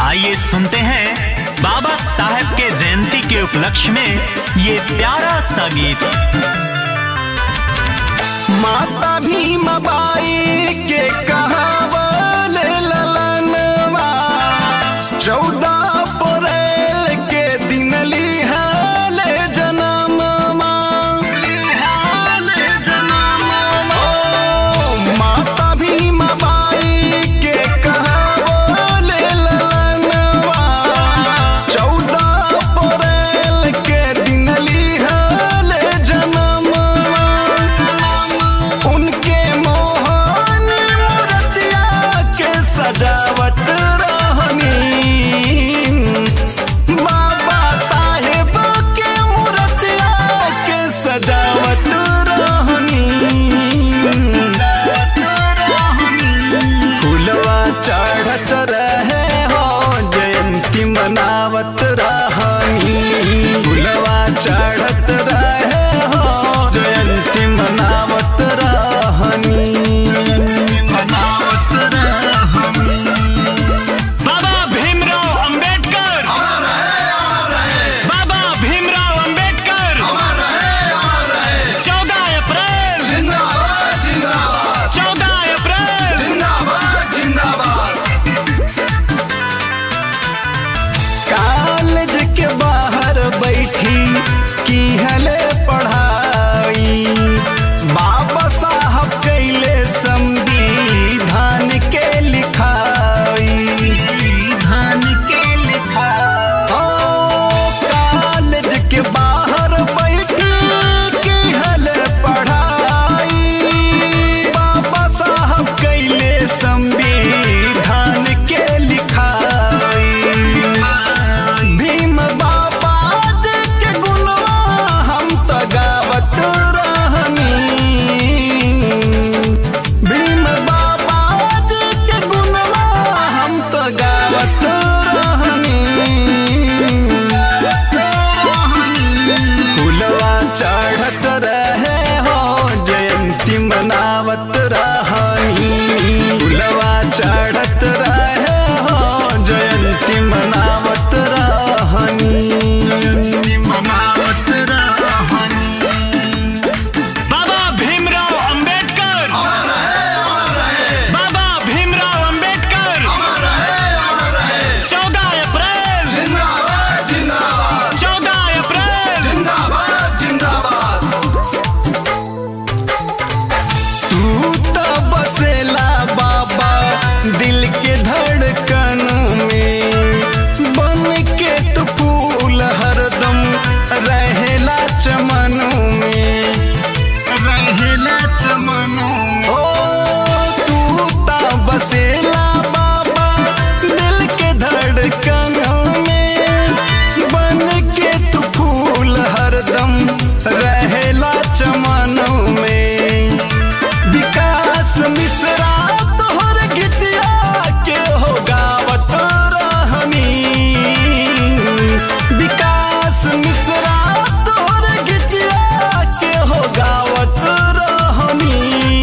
आइए सुनते हैं बाबा साहेब के जयंती के उपलक्ष्य में ये प्यारा सा गीत माता भीमा बाई के कहावल ललनवा चौदह अप्रैल के दिन लिहाल जनममा ओ, माता भीमा बाई के कहावल ललनवा चौदह अप्रैल के दिन लिहाल जनममा उनके मोहन मूर्तिया के सजावट रहनी बाबा साहेब के मूर्तिया के सजावट रहनी फूलवा चढ़त रहे हो जयंती मनावत रहनी फूलवा चढ़त रहे हो जयंती मनावत रहनी मनावत रहनी बाबा भीमराव अंबेडकर बाबा भीमराव अंबेडकर चौदह अप्रैल चौदह अप्रैल कॉलेज के बाहर बैठी की हले पढ़ाई बाबा साहब कैले संविधान के लिखाई धान के लिखाई कॉलेज के बाहर बैठी की हले पढ़ाई बाबा साहब कैले संविधान के लिखाई भीम बाबा जी के गुणवा हम तो गावत रहनी भीम बाबा जी के गुणवा हम तो गावत रहनी फूलवा चढ़त रहे हो जयंती मनावत रहनी फूलवा चढ़त रहे हो जयंती मनावत रहनी मनावत रहनी बाबा भीमराव अंबेडकर बाबा भीमराव अंबेडकर चौदह अप्रैल चौदह अप्रैल तू तो बसेला बाबा दिल के धड़कन में बन के तू फूल हरदम रहेला चमन में रहेला चमन ओ तू तो बसेला बाबा दिल के धड़कन में बन के तू फूल हरदम रहेला चमन में विकास मिश्रा तोहर गीतिया के हो गावत रहनी विकास मिश्रा तोहर गीतिया के हो गावत रहनी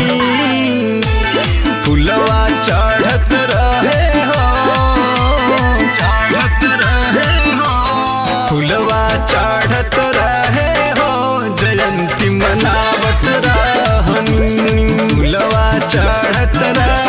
फुलवा चढ़त रहे हो चढ़त रहे हो फुलवा चढ़त रहे हो जयंती मनावत रहनी फुलवा चढ़त रहे